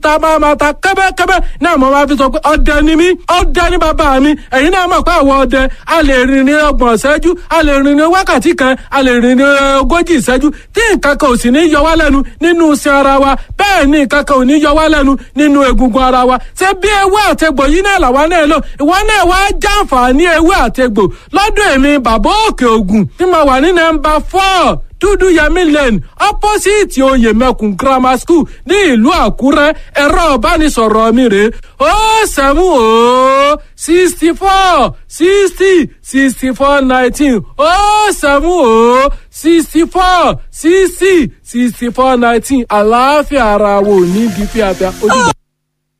tá a máa ma ta kẹ́bẹ́kẹ́bẹ́ náà mo máa fi sọ pé ọdẹ ni mí ọdẹ ni bàbá mi ẹ̀yin náà mọ̀ pé àwọn ọdẹ a lè rìn ní ọgbọ̀n ìṣẹ́jú a lè rìn ní wákàtí kan a lè rìn ní ogójì ìṣẹ́jú tí nǹkan kan ò sì ní yọ wá lẹ́nu nínú iṣan ara wa bẹ́ẹ̀ ni nǹkan kan ò ní yọ wá lẹ́nu nínú egungun ara wa ṣé bí ewé àtegbò yìí náà làwa náà lò ìwọ náà wá jàǹfààní ewé àtegbò lọ́dún èmi bàbá òkè ògùn tí mo wà ní nọ́mbà four dúdú yẹmí lane opposite oyè mẹkùn grammar school ní ìlú àkúrẹ́ ẹ̀rọ ìbánisọ̀rọ̀ mi rèé ó sẹ́mu ó sixty four sixty sixty four nineteen ó sẹ́mu ó sixty four sixty sixty four nineteen àlàáfíà ara wo ní bí fíafíà ojúbọ.